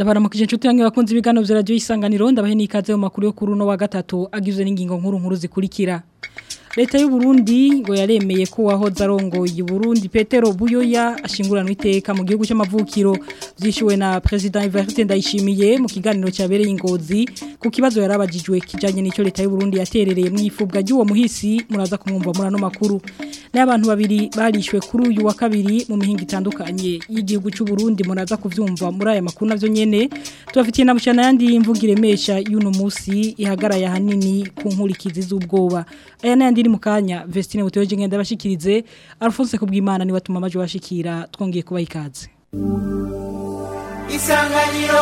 ndabaramukije inshuti yange bakunze ibiganiro vya radio isanganiro ndabahe nikaze mu makuru yo kuri uno wa gatatu agizwe n'ingingo nkuru nkuru zikurikira Leta y'u Burundi ngo yaremeye ko wahoze arongoye Burundi Petero Buyoya ashinguranwa iteka mu gihugu cy'amavukiro vyishuwe na President Evariste Ndayishimiye mu kiganiro cyabereye ingozi ku kibazo yarabajijwe kijanye n'ico Leta y'u Burundi yaterereye mu ifubwa ry'uwo muhisi muraza kumwumva muri ano makuru n'abantu babiri barishwe kuri uyu wa kabiri mu mihinga itandukanye y'igihugu cy'u Burundi muraza kuvyumva muri aya makuru navyo nyene tubafitiye na bushana yandi imvugire mesha y'uno musi ihagaraye hanini ku nkurikizi z'ubwoba aya nandi iri mu kanya Vestine Buteje ngenda bashikirize Alphonse kubwimana ni watuma amaje bashikira twongeye kuba ikaze Isanganiro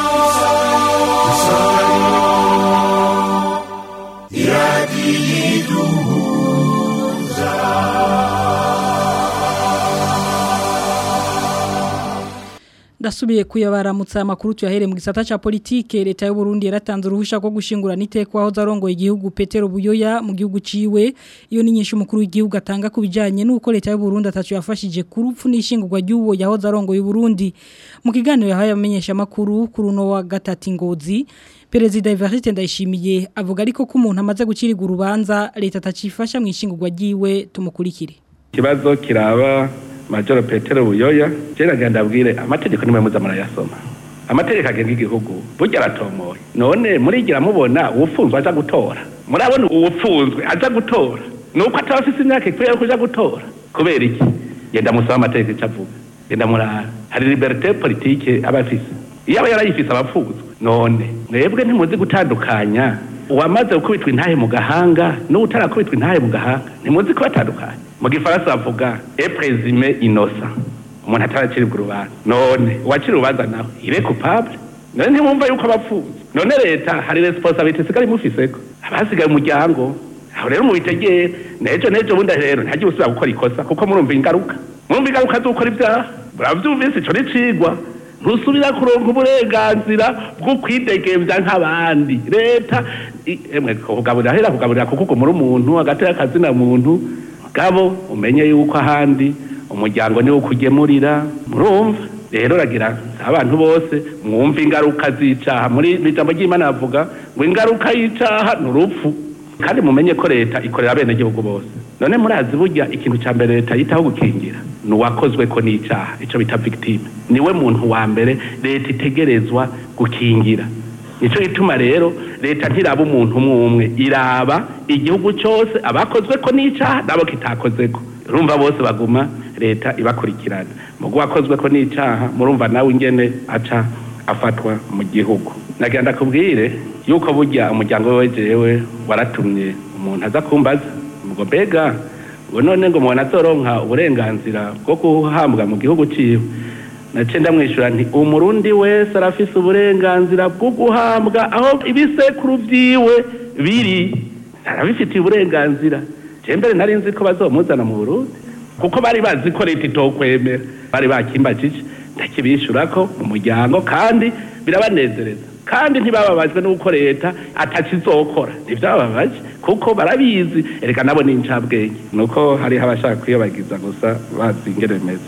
Ndasubiye kuyabaramutsa amakuru tuyahere mu gisata ca politike leta y'u Burundi yaratanze uruhusha rwo gushingura niteko aho zarongoye igihugu Petero Buyoya mu gihugu ciwe iyo ni nyinshi umukuru w'igihugu atanga kubijanye nuko leta y'u Burundi atacu yafashije kurupfu n'ishingurwa ry'uwo yaho zarongoye Burundi mu kiganiro yahaye amenyesha amakuru kuri uno wa gatatu ngozi Perezida Evariste Ndayishimiye avuga ariko ko umuntu amaze gucirirwa urubanza leta atacifasha mu ishingurwa ryiwe tumukurikire ikibazo kiraba majoro petero buyoya jera genda abwire amategeko nimwe muza murayasoma amategeko agenga igihugu burya aratomoye none murigira mubona uwufunzwe aza gutora murabona uwufunzwe aza gutora nuko ataba afise imyaka ikwiye yo kuja gutora kubera iki genda musaba amategeko ico avuga genda murara hari liberite politike aba afise iyo aba yarayifise abapfuzwe none mwebwe ntimuzi gutandukanya uwamaze gukubitwa intahe mu gahanga n'utarakubitwa intahe mu gahanga ntimuzi kubatandukanya mu gifaransa bavuga eprezime inosa umuntu ataraciribwa urubanza none uwacira urubanza nawe ire coupable none ntimwumva yuko abapfuza none leta hari responsabilité isigaye imufiseko abasigaye umuryango aho rero mubitegere nejo nejo bundi rero ntagiye usubira gukora ikosa kuko murumva ingaruka murumva ingaruka z'ukora ibyaha muravyumvise ico nicigwa ntusubira kuronka uburenganzira bwo kwidegemvya nk'abandi leta emwe kugaburira hera kugaburira kuko ugumura umuntu hagati y'akazina muntu gabo umenye yuko ahandi umuryango niwo kugemurira murumva rero ragira abantu bose mwumva ingaruka z'icaha muri ijambo ry'imana bavuga ngo ingaruka y'icaha ni urupfu kandi mumenye ko leta ikorera abenegihugu bose none murazi burya ikintu cya mbere leta yitaho gukingira ni uwakozwe ko n'icaha ico bita victime niwe muntu wa mbere leta itegerezwa gukingira nico gituma rero leta ntiraba umuntu umwe umwe iraba igihugu cyose abakozwe ko n'icaha nabo kitakozeko urumva bose baguma leta ibakurikirana mugo wakozwe ko n'icaha murumva nawe ingene aca afatwa mu gihugu nagira ndakubwire yuko burya umuryango we jewe waratumye umuntu aza kumbaza ngo mbega ngo none ngo umuntu azoronka uburenganzira bwo guhambwa mu gihugu ciwe nace ndamwishyura nti umurundi wese arafise uburenganzira bwo guhambwa aho ibisekuru vyiwe biri arabifitiye uburenganzira je mbere nari nzi ko bazomuzana mu burundi kuko bari bazi ko leta itokwemera bari bakimbajije ndakibishura ko mu muryango kandi birabanezereza kandi ntibababajwe n'uko leta atakizokora ntivyababaje kuko barabizi ereka nabo ni incabwenge nuko hariho abashaka kwiyobagiza gusa bazi ingene bimeze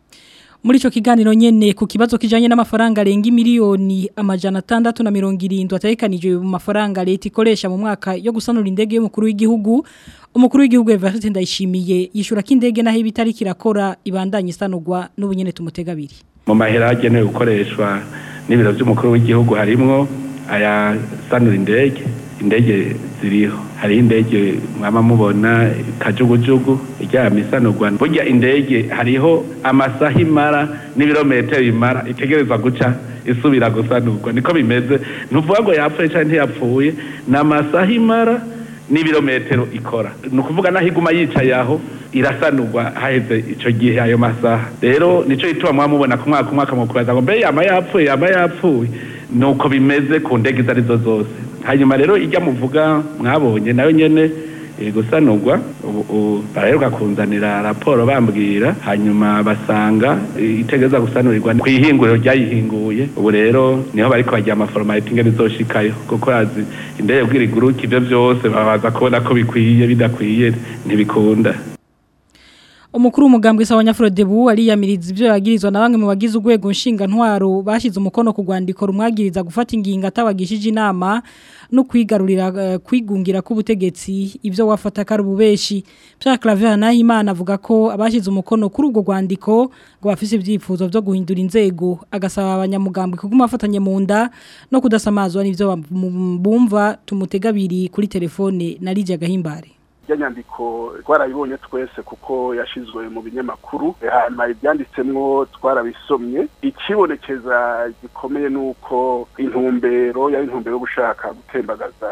muri ico kiganiro nyene ku kibazo kijanye n'amafaranga arenga miliyoni amajana atandatu na mirongo irindwi ategekanijwe mu mafaranga leta ikoresha mu mwaka yo gusanura indege y'umukuru w'igihugu umukuru w'igihugu Evariste Ndayishimiye yishura ko indege naho ibitari kirakora ibandanye isanurwa n'ubunyene tumutega abiri mu mahera agenewe gukoreshwa n'ibiro by'umukuru w'igihugu harimwo aya sanura indege indege ziriho hari indege mwama mubona kajugujugu iryama isanurwa burya indege hariho amasaha imara n'ibirometero imara itegerezwa guca isubira gusanurwa niko bimeze ntuvuga ngo yapfuye cyangwa ntiyapfuye ni amasaha imara n'ibirometero ikora ni ukuvuga naho iguma yicaye aho irasanurwa haheze icyo gihe ayo masaha rero nicyo gituma mwamubona ku mwaka umwaka mu kubaza ngo mbe yama yapfuye yama yapfuye ni uko bimeze ku ndege izo arizo zose hanyuma rero ijya muvuga mwabonye nayo nyene gusanurwa ubu baraheruka kunzanira raporo bambwira hanyuma basanga itegeza gusanurirwa ku ihinguriro ryayihinguye ubu rero niho bariko bagira amaforomalite ingene izoshikayo kuko azi indege bwira iguruka ivyo vyose babaza kubona ko bikwiye bidakwiye ntibikunda umukuru w'umugambwe sawa Nyafrodebu ariyamiriza ivyo yagirizwa na bamwe mu bagize urwego nshinga ntwaro bashize umukono ku rwandiko rumwagiriza gufata ingingo atabagishije inama no kwigarurira uh, kwigungira k'ubutegetsi ivyo wafata kari ububeshi Pierre Claver Nahimana avuga ko abashize umukono kuri urwo rwandiko ngo bafise ivyifuzo vyo guhindura inzego agasaba abanyamugambwe kuguma afatanye mu nda no kudasamazwa n'ivyo bumva tumutegabiri kuri telefone na Lydia Gahimbare ya nyandiko twarabibonye twese kuko yashizwe mu binyamakuru hanyuma ibyanditsemwo twarabisomye ikibonekeza gikomeye nuko intumbero ya intumbero yo gushaka gutembagaza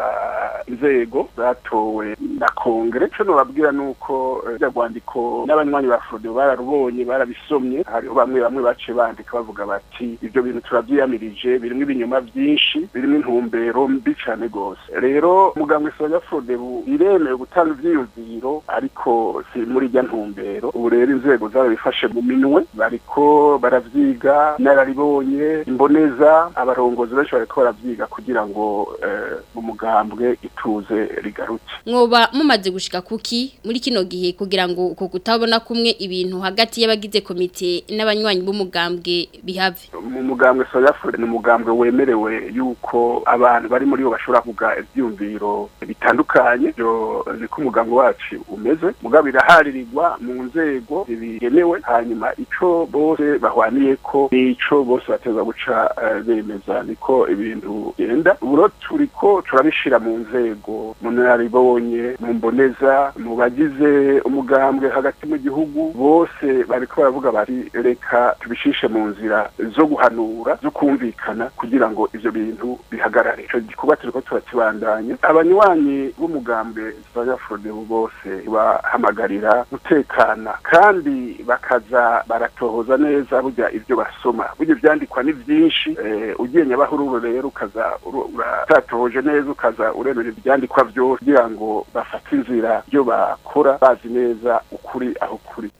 inzego zatowe na kongere cyo nobabwira nuko rya rwandiko n'abanywanyi ba Frodo bararubonye barabisomye hariho bamwe bamwe bace bandika bavuga bati ibyo bintu turabyiyamirije birimo ibinyoma byinshi birimo intumbero mbi cyane gose rero mugambwe soja Frodo iremewe gutanga ivyiyumviro ariko si muri rya ntumbero ubu rero inzego zarabifashe mu minwe bariko baravyiga nararibonye imboneza abarongozi benshi bariko baravyiga kugira ngo mu mugambwe ituze rigaruke mwoba mumaze gushika kuki muri kino gihe kugira ngo uko kutabona kumwe ibintu hagati y'abagize komite n'abanywanyi b'umugambwe bihave mu mugambwe soyafure ni umugambwe wemerewe yuko abantu bari muri bo bashobora kuvuga ivyumviro bitandukanye byo niko umugambi wacu umeze mugabo iraharirirwa mu nzego zibigenewe hanyuma ico bose bahwaniye ko nico bose bateza guca bemeza niko ibintu genda uburo turiko turabishira mu nzego mu naribonye mu mboneza mu bagize umugambwe hagati mu gihugu bose bariko baravuga bati reka tubishishe mu nzira zo guhanura zo kumvikana kugira ngo ivyo bintu bihagarare ico gikorwa turiko turakibandanya abanywanyi b'umugambwe z'abanyafurode bose bahamagarira gutekana kandi bakaza baratohoza neza burya ibyo basoma burya ivyandikwa ni vyinshi ugiye nyabahururu rero ukaza uratatohoje neza ukaza uremera ivyandikwa vyose kugira ngo bafate inzira byo bakora bazi neza ukuri aho kuri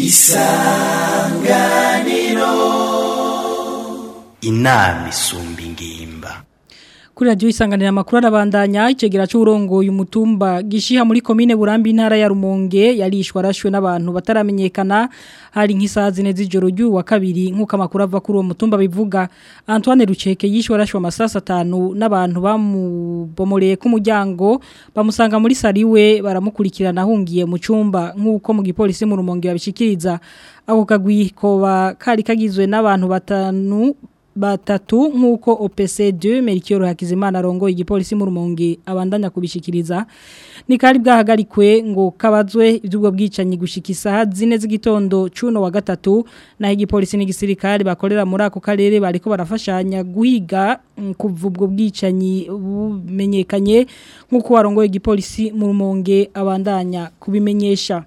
isanganiro inama isumba ingimba kuri radio isanganira makuru arabandanya icegera cy'urongo y'umutumba gishiha muri commune Burambi intara ya Rumonge yarishwa arashwe n'abantu bataramenyekana hari nk'isaha zine z'ijoro ry'uwa kabiri nk'uko amakuru ava kuri uwo mutumba bivuga Antoine Ruceke yishwe arashwe amasasa atanu n'abantu bamubomoreye ku muryango bamusanga muri sariwe baramukurikirana ahungiye mu cumba nk'uko mu gipolisi mu Rumonge babishikiriza ako kagwi koba kari kagizwe n'abantu batanu batatu nk'uko OPC2 Melchior Hakizimana arongo igipolisi mu Rumonge abandanya kubishikiriza ni kari bwahagarikwe ngo kabazwe iby'ubwo bwicanyi gushikisa zine z'igitondo cuno wa gatatu na igipolisi n'igisirikare bakorera muri ako karere bariko barafashanya guhiga kuva ubwo bwicanyi bumenyekanye nk'uko warongo igipolisi mu Rumonge abandanya kubimenyesha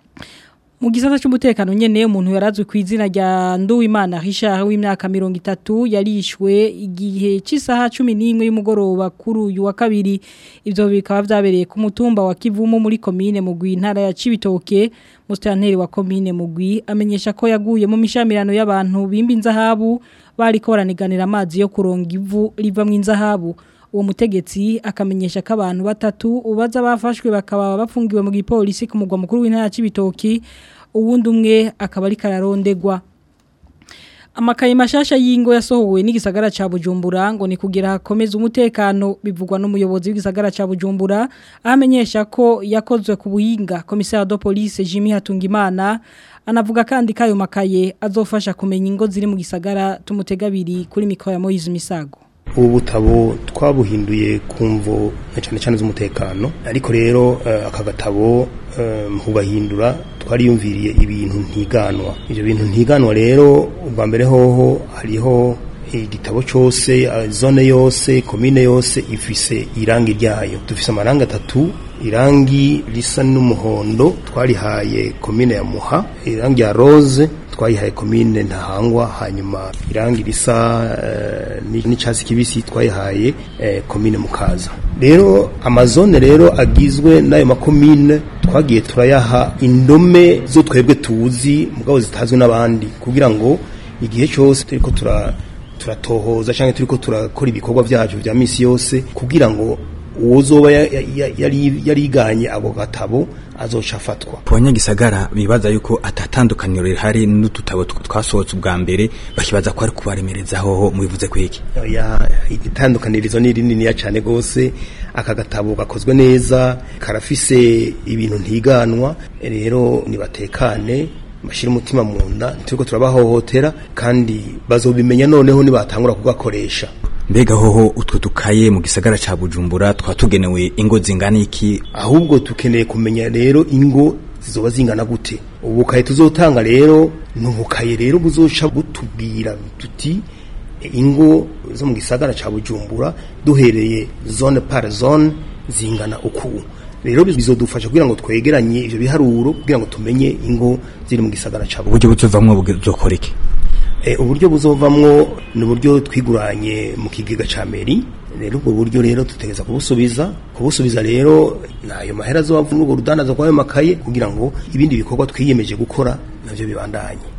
mu gisata cy'umutekano nyene umuntu yarazwe ku izina rya Nduwimana Richard w'imyaka 30 yarishwe igihe cy'isaha 11 y'umugoroba kuri uyu wa kabiri ivyo bikaba vyabereye ku mutumba wa Kivumu muri commune mugwi intara ya Cibitoke mustanteri wa commune mugwi amenyesha ko yaguye mu mishamirano y'abantu bimba inzahabu bariko baraniganira amazi yo kuronga ivu riva mu inzahabu uwo mutegetsi akamenyesha ko abantu batatu ubaza bafashwe bakaba bafungiwe mu gipolisi ku mugwa mukuru w'intara y'Ibitoki uwundi umwe akaba ari kararondegwa amakaye mashasha y'ingo yasohowe n'igisagara ca Bujumbura ngo ni kugira hakomeza umutekano bivugwa n'umuyobozi w'igisagara ca Bujumbura amenyesha ko yakozwe ku buhinga komisari de police Jimmy Hatungimana anavuga kandi kayo makaye azofasha kumenya ingo ziri mu gisagara tumutegabiri kuri mikoro ya Moise Misago ubu butabo twabuhinduye kumvo cyane cyane z'umutekano ariko rero aka gatabo mubahindura twariyumviriye ibintu ntiganwa ibyo bintu ntiganwa rero ubwa mbere hoho hariho igitabo cyose zone yose komine yose ifise irangi ryayo dufise amarangi atatu irangi risa n'umuhondo twarihaye komine ya muha irangi ya rose twayihaye komine ntahangwa hanyuma irangi risa uh, n'icyatsi kibisi twayihaye uh, komine mukaza rero amazone rero agizwe n'ayo makomine twagiye turayaha indome zo twebwe tuzi mugabo zitazwi n'abandi kugira ngo igihe cyose turiko tura turatohoza cyangwa turiko turakora ibikorwa byacu bya misi yose kugira ngo uwozoba ya- ya- ya- yari yariganye ako gatabo azoca afatwa ku banyagisagara bibaza yuko atatandukaniro rihari n'udutabo tw- twasohotse ubwa mbere bakibaza ko ari kubaremerezaho mubivuze kwiki ya itandukanirizo ni rininiya cyane gose aka gatabo gakozwe neza karafise ibintu ntiganwa rero nibatekane bashira umutima mu nda turiko turabahohotera kandi bazobimenya noneho nibatangura kugakoresha mbega hoho utwo dukaye mu gisagara ca bujumbura twatugenewe ingo zingana iki ahubwo tukeneye kumenya rero ingo zizoba zingana gute ubukaye tuzotanga rero ni ubukaye rero buzoca butubwira tuti ingo zo mu gisagara ca bujumbura duhereye zone par zone zingana uku rero bizodufasha kugira ngo twegeranye ivyo biharuro kugira ngo tumenye ingo ziri mu gisagara ca bujumbura uburyo buzovamwo buzokora iki E, uburyo buzovamwo ni uburyo twiguranye mu kigega ca meri rero ubwo buryo rero tutegeza kubusubiza kubusubiza rero nayo mahera azova muri urwo rudandaza rw'ayo makaye kugira ngo ibindi bikorwa twiyemeje gukora navyo bibandanye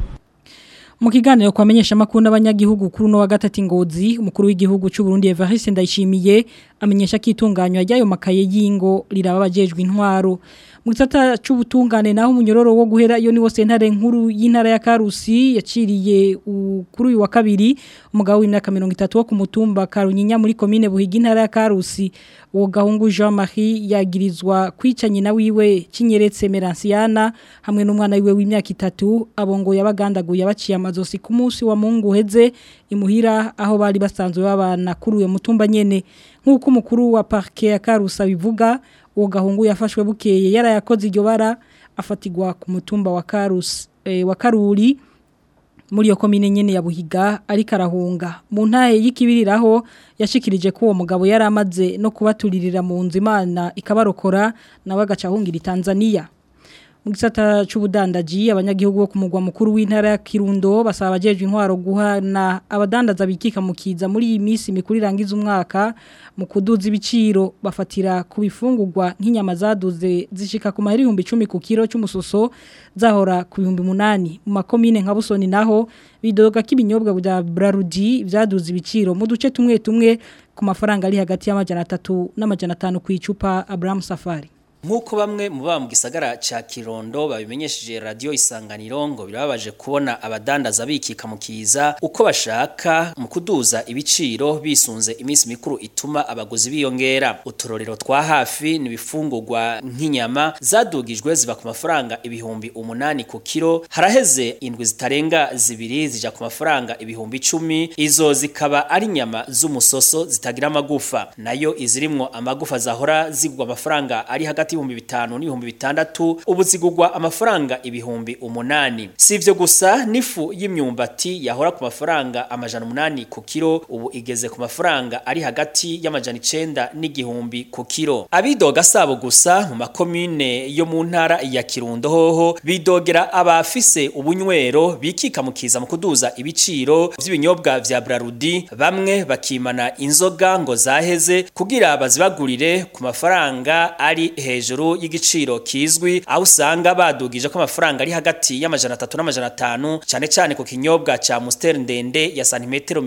Mu kiganiro kwamenyesha makuru n'abanyagihugu kuri no wa gatatu ngozi umukuru w'igihugu cy'u Burundi Evariste Ndayishimiye amenyesha ko itunganywa ry'ayo makaye y'ingo riraba abajejwe intwaro mu gisata c'ubutungane naho umunyororo wo guhera iyo ni wose ntare nkuru y'intara ya Karusi yaciriye u- kuri uyu wa kabiri umugabo w'imyaka 30 wo ku mutumba Karunyinya muri commune Buhiga intara ya Karusi uwo gahungu Jean Marie yagirizwa kwica nyina wiwe Kinyeretse Meransiana hamwe n'umwana wiwe w'imyaka itatu abongo yabagandaguye abaciye amazosi ku munsi wa Mungu heze imuhira aho bari basanzwe babana kuri uyo mutumba nyene nk'uko umukuru wa parquet ya Karusa bivuga uwo gahungu yafashwe bukeye yarayakoze iryo bara afatigwa ku mutumba wa Karus eh, wa Karuri muri iyo komine nyene ya Buhiga ariko arahunga mu ntahe y'ikibiriraho yashikirije ko uwo mugabo yari amaze no kubaturirira mu nzu Imana ikabarokora nawe agacahungira Tanzania mu gisata c'ubudandaji abanyagihugu bo ku mugwa mukuru w'intara ya Kirundo basaba abajeje intwaro guhana abadandaza bikika mukiza muri iyi minsi mikuru irangiza umwaka mu kuduza ibiciro bafatira ku bifungurwa nk'inyama zaduze zishika ku mahera ibihumbi 10 ku kilo cy'umusoso zahora ku bihumbi 8 mu makomine nka Busoni naho bidoga k'ibinyobwa bya Brarudi byaduze ibiciro mu duce tumwe tumwe ku mafaranga ari hagati y'amajana 3 n'amajana 5 ku icupa Abraham Safari Nkuko bamwe mu baba mu gisagara ca Kirondo babimenyesheje radio isanganiro ngo birababaje kubona abadandaza bikika mukiza uko bashaka mu kuduza ibiciro bisunze iminsi mikuru ituma abaguzi biyongera uturorero twa hafi nibifungurwa nk'inyama zadugijwe ziva ku mafaranga ibihumbi umunani ku kilo haraheze indwi zitarenga zibiri zija ku mafaranga ibihumbi icumi izo zikaba ari inyama z'umusoso zitagira amagufa nayo izirimwo amagufa zahora zigwa amafaranga ari hagati y'ibihumbi bitanu n'ibihumbi bitandatu ubu zigugwa amafaranga ibihumbi umunani si ivyo gusa n'ifu y'imyumbati yahora ku mafaranga amajana umunani ku kilo ubu igeze ku mafaranga ari hagati y'amajana icenda n'igihumbi ku kilo abidoga sabo gusa mu makomine yo mu ntara ya Kirundo hoho bidogera abafise ubunywero bikika mukiza mu kuduza ibiciro vy'ibinyobwa vya Brarudi bamwe bakimana inzoga ngo zaheze kugira bazibagurire ku mafaranga ari hejuru y'igiciro kizwi aho usanga badugije ko amafaranga ari hagati y'amajana 3 n'amajana 5 cyane cyane ku kinyobwa ca Monster ndende ya santimetero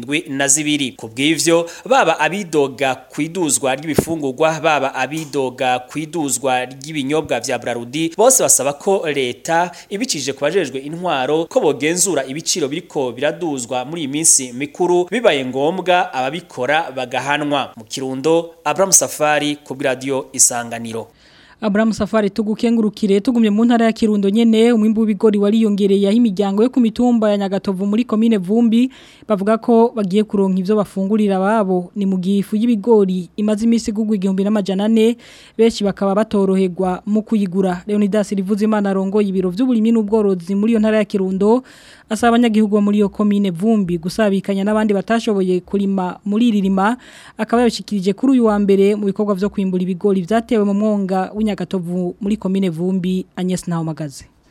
72 kubw'ivyo baba abidoga kwiduzwa ry'ibifungurwa baba abidoga kwiduzwa ry'ibinyobwa vya Brarudi bose basaba ko leta ibicije kubajejwe intwaro ko bogenzura ibiciro biriko biraduzwa muri iyi minsi mikuru bibaye ngombwa ababikora bagahanwa mu kirundo Abraham Safari ku radio isanganiro Abraham Safari tugukengurukire tugumye mu ntara ya Kirundo nyene umwimbu w'ibigori wariyongereye aho imiryango yo ku mitumba ya Nyagatovu muri commune Vumbi bavuga ko bagiye kuronka ivyo bafungurira babo ni mu gifu y'ibigori imaze imisi gugwa igihumbi n'amajana 4 benshi bakaba batoroherwa mu kuyigura Leonidas Rivuzimana arongoye ibiro vy'uburimi n'ubworozi muri yo ntara ya Kirundo asaba abanyagihugu bo muri yo commune Vumbi gusabikanya n'abandi batashoboye kurima muri ririma akaba yabishikirije kuri uyu wa mbere mu bikorwa vyo kwimbura ibigori vyatewe mu mwonga w'inyagatovu muri commune Vumbi Agnes Nahomagaze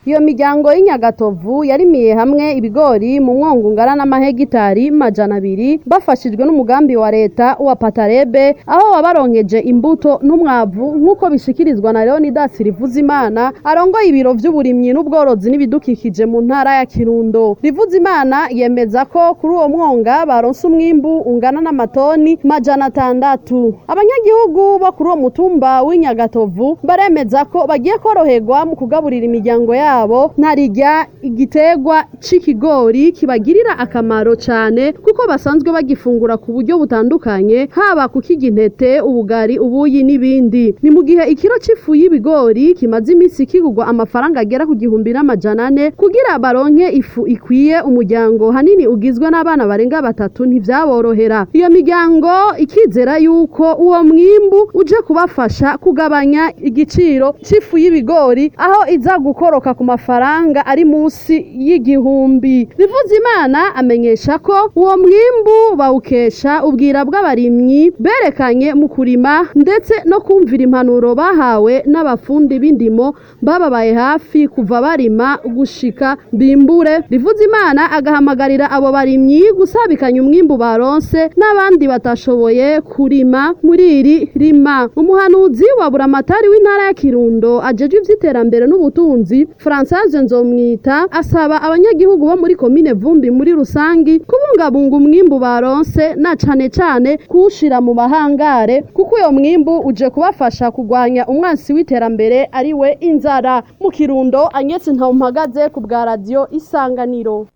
iyo miryango y'inyagatovu yarimiye hamwe ibigori mu mwongo ungana n'amahegitari majana abiri bafashijwe n'umugambi wa leta wa patarebe aho wabaronkeje imbuto n'umwavu nk'uko bishikirizwa na leonidas rivuzimana arongoye ibiro vy'uburimyi n'ubworozi n'ibidukikije mu ntara ya kirundo rivuzimana yemeza ko kuri uwo mwonga baronse umwimbu ungana n'amatoni majana atandatu abanyagihugu bo kuri uwo mutumba w'inyagatovu baremeza ko bagiye koroherwa mu kugaburira imiryango yabo ntarirya igiterwa c'ikigori kibagirira akamaro cane kuko basanzwe bagifungura ku buryo butandukanye haba kukirya intete ubugari ubuyi n'ibindi ni mu gihe ikiro c'ifu y'ibigori kimaze iminsi kigurwa amafaranga agera ku gihumbi n'amajana ane kugira baronke ifu ikwiye umuryango hanini ugizwe n'abana barenga batatu ntivyaborohera iyo miryango ikizera yuko uwo mwimbu uje kubafasha kugabanya igiciro c'ifu y'ibigori aho iza gukoroka ku mafaranga ari munsi y'igihumbi Rivuzimana amenyesha ko uwo mwimbu bawukesha ubwira bw'abarimyi berekanye mu kurima ndetse no kumvira impanuro bahawe n'abafundi b'indimo bababaye hafi kuva barima gushika bimbure Rivuzimana agahamagarira abo barimyi gusabikanya umwimbu baronse n'abandi batashoboye kurima muri iri rima umuhanuzi wa buramatari w'intara ya Kirundo ajejwe ivy'iterambere n'ubutunzi Françoise Nzomwita asaba abanyagihugu bo muri komine Vumbi muri rusangi kubungabunga umwimbu baronse na cane cane kuwushira mu bahangare kuko uyo mwimbu uje kubafasha kugwanya umwansi w'iterambere ari we inzara mu Kirundo Agnès Ntawumpagaze ku bwa radio Isanganiro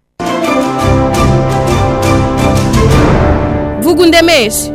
vuga undemeshe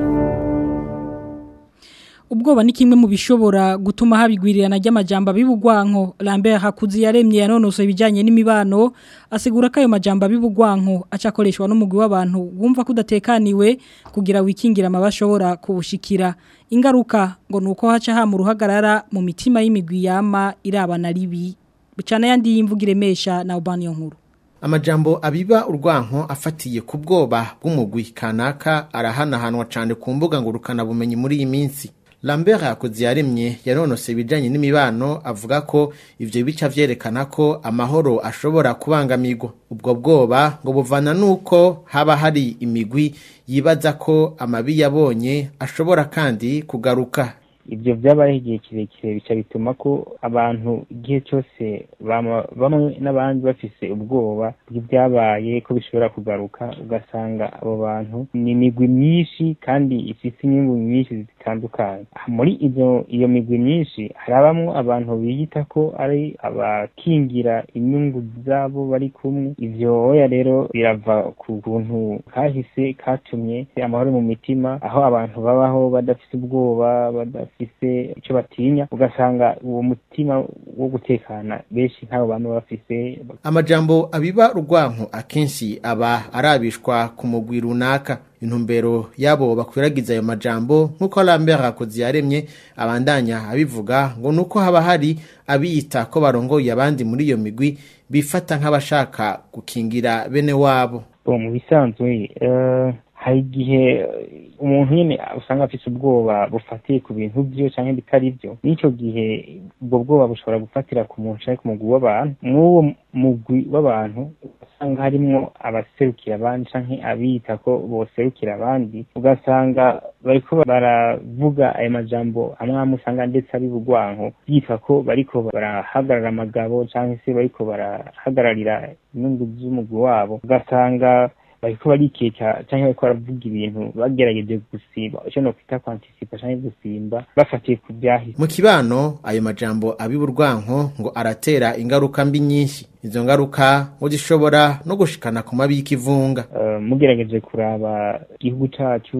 ubwoba ni kimwe mu bishobora gutuma habigwirirana ry'amajambo abibugwanko Lambert Hakuzi yaremye yanonosoye ibijanye n'imibano asigura ko ayo majambo abibugwanko acakoreshwa n'umugwi w'abantu wumva kudatekaniwe kugira wikingira amabashobora kubushikira ingaruka ngo nuko haca ha mu ruhagarara mu mitima y'imigwi yama irabana ribi bicana yandi yimvugire mesha na ubani nkuru amajambo abiba urwanko afatiye ku bwoba bw'umugwi kanaka arahanahanwa cyane ku mbuga ngurukana bumenyi muri iyi minsi Lambert yakoze yaremye yanonose ibijanye n'imibano avuga ko ivyo bica vyerekana ko amahoro ashobora kubangamirwa ubwo bwoba ngo buvana nuko haba hari imigwi yibaza ko amabi yabonye ashobora kandi kugaruka ibyo byabayeho igihe kirekire bica bituma ko abantu igihe cyose bamwe n'abandi bafise ubwoba bw'ibyabaye ko bishobora kugaruka ugasanga abo bantu ni imigwi myinshi kandi ifite inyungu nyinshi zitandukanye muri izo iyo migwi myinshi harabamwo abantu biyita ko ari abakingira inyungu zabo bari kumwe ivyo oya rero birava ku kuntu kahise katumye amahoro mu mitima aho abantu babaho badafise ubwoba badafise icyo batinya ugasanga uwo mutima wo gutekana benshi nk'abo bantu bafise amajambo abiba urwanko akenshi aba arabishwa ku mugwi runaka intumbero yabo bakwiragiza ayo majambo nk'uko Lambert Hakozi yaremye abandanya abivuga ngo nuko haba hari abiyita ko barongoye abandi muri iyo migwi bifata nk'abashaka gukingira bene wabo mu bisanzwe hari igihe umuntu nyine usanga afite ubwoba bufatiye ku bintu byo cyangwa bitari byo n'icyo gihe ubwo bwoba bushobora gufatira ku muntu cyangwa ku mugwi w'abantu mw'uwo mugwi w'abantu usanga harimo abaserukira abandi cyangwa abiyita ko boserukira abandi ugasanga bariko baravuga ayo majambo amwe amwe usanga ndetse ari bugwanko yitwa ko bariko barahagarara amagabo cyangwa se bariko barahagararira inyungu z'umugwi wabo ugasanga bariko barikeka canke bariko baravuga ibintu bagerageje gusimba ico no kwita kwantisipa canke gusimba bafatiye ku byahise mu kibano ayo majambo abiburwanko ngo aratera ingaruka mbi nyinshi izo ngaruka ngo zishobora no gushikana ku mabi y'ikivunga uh, mugerageje kuraba igihugu cacu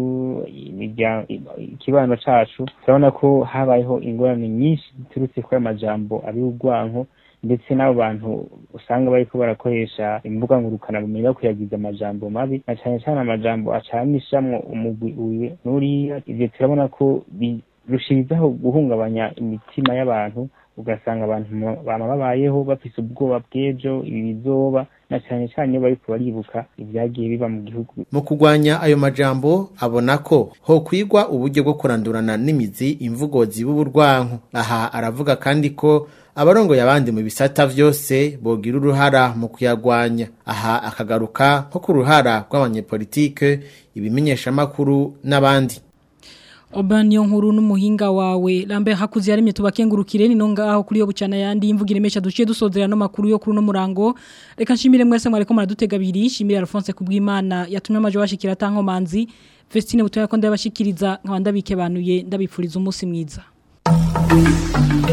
ikibano cacu turabona ko habayeho ingorane nyinshi ziturutse kuri ayo majambo abiburwanko ndetse n'abo bantu usanga bariko barakoresha imbuga ngurukana bumenyi bakwiyagiza amajambo mabi na cyane cyane amajambo acanishamwo umugwi uyu n'uriya ivyo turabona ko birushirizaho guhungabanya imitima y'abantu ugasanga abantu bama babayeho bafise ubwoba bw'ejo ibi bizoba na cyane cyane iyo bariko baribuka ibyagiye biba mu gihugu mu kurwanya ayo majambo abona ko ho kwigwa uburyo bwo kurandurana n'imizi imvugo zib'uburwanko aha aravuga kandi ko abarongoye abandi mu bisata vyose bogira uruhara mu kuyagwanya aha akagaruka nko ku ruhara rw'abanyepolitike ibimenyeshamakuru n'abandi Obaniyo nkuru n'umuhinga wawe lambe hakuzi yarimye tubakengurukire ni nonga aho kuri yo bucana yandi imvugire mesha duciye dusozera no makuru yo kuri no murango reka nshimire mwese mwareko muradutega biri nshimire Alphonse kubwimana yatumye amaje washikira tankomanzi Vestine butoya ko ndabashikiriza nkabanda bikebanuye ndabipfuriza umunsi mwiza